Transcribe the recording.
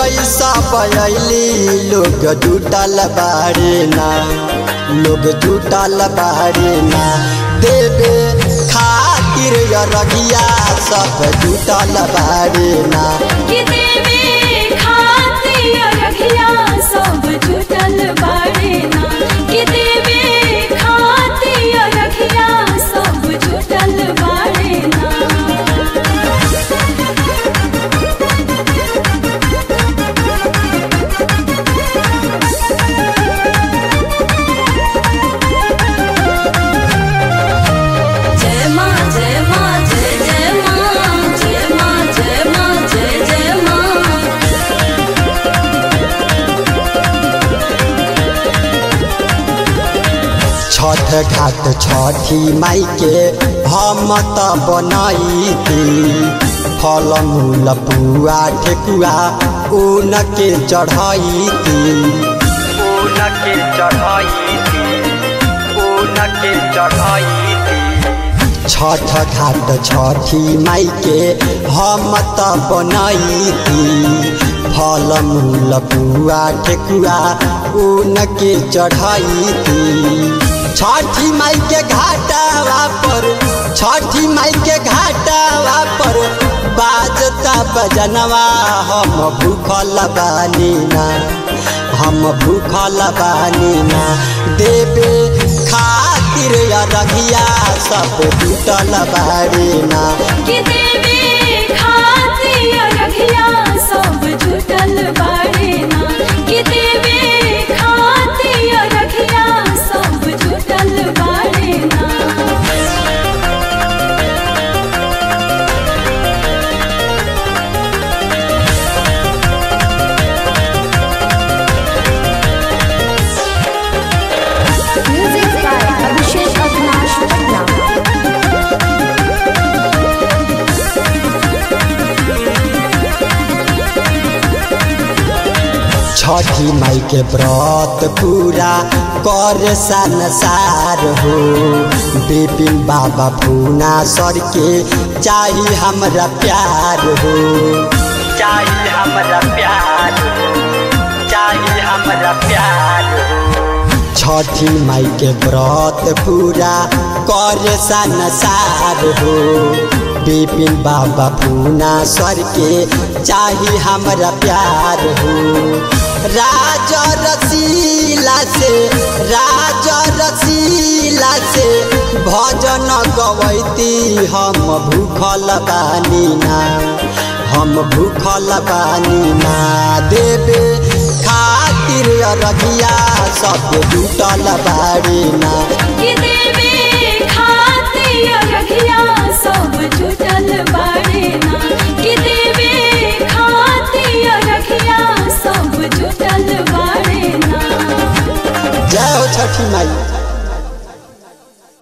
सब अली लोग जुटल बारे ना लोग जुटल बारे ना देवे खातिर रगिया सब जुटल बारे ना कि देवे खातिर रखिया सब जुटल बाड़े ना कि देवे खातिर रखिया सब जुटल बाड़े ना जय माँ जय माँ जय जय माँ जय माँ जय माँ जय जय माँ छठ घाट छठी माई के हम त बनाई फल मूल पुआ ठेकुआ ऊन के चढ़ाई ऊन के चढ़ाई ऊन के चढ़ाई छठ घाट छठी माई के हम त बनाई फल मूल पुआ ठेकुआ ऊन के चढ़ाई छठी माई के घाटावा पर छठी माई के घाटावा पर बाजता बजनवा हम भूखल बानी ना हम भूखल बानी ना देवे खातिर रगिया सब जुटल बारी ना कि देवे खातिर रखिया सब जुटल बाड़े ना कि देवे खातिर रखिया सब जुटल बाड़े ना Music by Abhishek Avinash Patna. छठी माई के व्रत पूरा कर संसार हो बिपिन बाबा पूना सर के चाही हमरा प्यार हो चाही हमरा प्यार चाही हमरा प्यार छठी माई के व्रत पूरा कर संसार हो बिपिन बाबा पूना सर के चाही हमरा प्यार हो राजा रसीला से राजा रसीला से भजन गवैती हम भूखल बानी ना हम भूखल बानी ना देवे खातिर रगिया सब जुटल बारी ना कि देवे खातिर रखिया सब